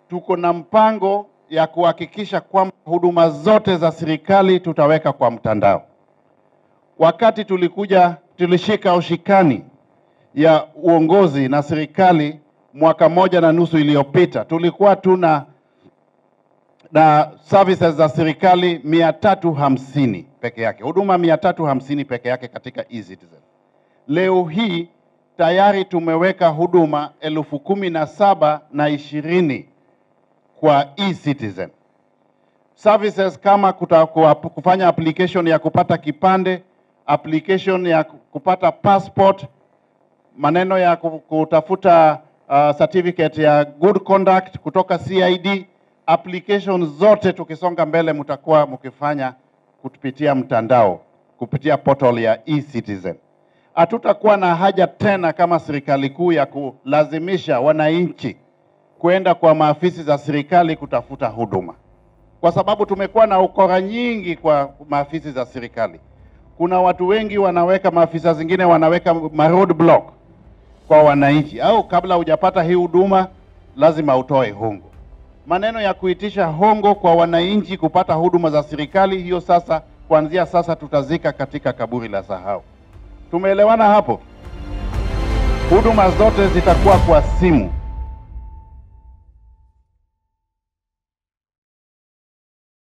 tuko na mpango ya kuhakikisha kwamba huduma zote za serikali tutaweka kwa mtandao. Wakati tulikuja tulishika ushikani ya uongozi na serikali mwaka moja na nusu iliyopita, tulikuwa tuna na services za serikali mia tatu hamsini peke yake, huduma mia tatu hamsini peke yake katika eCitizen. Leo hii tayari tumeweka huduma elfu kumi na saba na ishirini kwa eCitizen. Services kama kuta, kuwa- kufanya application ya kupata kipande, application ya kupata passport, maneno ya ku- kutafuta uh, certificate ya good conduct kutoka CID, application zote tukisonga mbele mtakuwa mkifanya kupitia mtandao, kupitia portal ya eCitizen. Hatutakuwa na haja tena kama serikali kuu ya kulazimisha wananchi kwenda kwa maafisi za serikali kutafuta huduma, kwa sababu tumekuwa na ukora nyingi kwa maafisi za serikali. Kuna watu wengi wanaweka, maafisa zingine wanaweka ma roadblock kwa wananchi, au kabla hujapata hii huduma lazima utoe hongo. Maneno ya kuitisha hongo kwa wananchi kupata huduma za serikali, hiyo sasa, kuanzia sasa tutazika katika kaburi la sahau. Tumeelewana hapo? Huduma zote zitakuwa kwa simu.